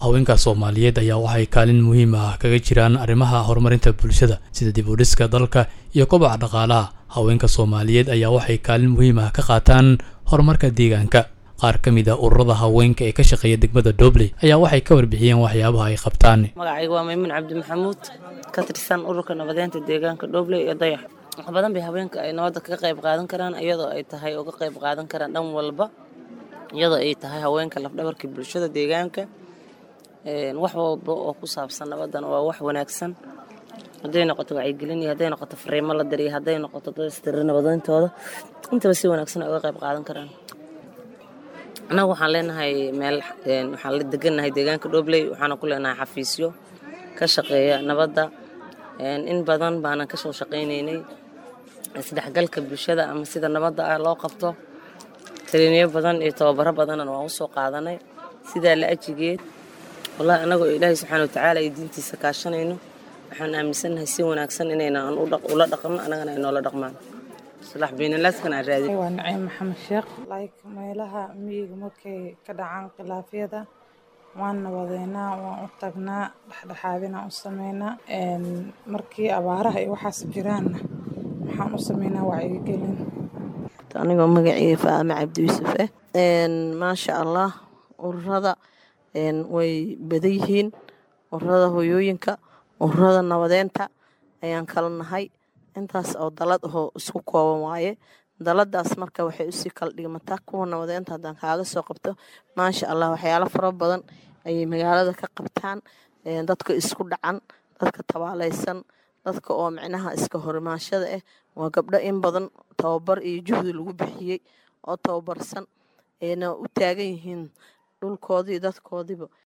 haweenka soomaaliyeed ayaa waxay kaalin muhiim ah kaga jiraan arrimaha horumarinta bulshada sida dib u dhiska dalka iyo kobaca dhaqaalaha haweenka soomaaliyeed ayaa waxay kaalin muhiim ah ka qaataan horumarka deegaanka qaar ka mid a ururada haweenka ee ka shaqeeya degmada dobley ayaa waxay ka warbixiyeen waxyaabaha ay qabtaan magacayga waa maymuun cabdi maxamuud ka tirsan ururka nabadeynta deegaanka dhobley iyo dayax wax badan bay haweenka ay nabadda kaga qayb qaadan karaan iyadoo ay tahay uga qayb qaadan karaan dhan walba iyadoo ay tahay haweenka lafdhabarkii bulshada deegaanka wax walba oo ku saabsan nabadan waa wax wanaagsan hadday noqoto wacyigelin iyo hadday noqoto fariimo la diriyo hadday noqoto dadistira nabadayntooda intaba si wanaagsan ay uga qayb qaadan karaan annagu waxaan leenahay meel waxaan la degannahay deegaanka dhobley waxaana ku leenahay xafiisyo ka shaqeeya nabadda in badan baanan ka soo shaqaynaynay isdhexgalka bulshada ama sida nabadda ah loo qabto taliiniyo badan iyo tababaro badanna waan usoo qaadanay sidaa la ajigeed wallahi annagoo ilaahay subxaana watacaala iyo diintiisa kaashanayno waxaan aaminsannahay si wanaagsan inayna ula dhaqno annagana ay noola dhaqmaan islaax baynalaaskana aan raadin waa naciim maxamed sheekh like meelaha miyiga markay ka dhacaan khilaafyada waan nabadeynaa waan u tagnaa dhexdhexaadinaan u sameynaa markii abaaraha iyo waxaas jiraanna waxaan u sameynaa wacyigelin anigoo magaceyga faame cabdi yuusuf ah maasha allah ururada way badan yihiin ururada hoyooyinka ururada nabadeynta ayaan kala nahay intaas oo dalad ahoo isku kooban waaye daladaas marka waxay usii kala dhigmataa kuwa nabadeynta haddaan kaaga soo qabto maasha allah waxyaalo fara badan ayay magaalada ka qabtaan dadka isku dhacan dadka tabaalaysan dadka oo micnaha iska horimaashada ah waa gabdho in badan tababar iyo juhdi lagu bixiyey oo tababarsan ayna u taagan yihiin dhulkoodii dadkoodiiba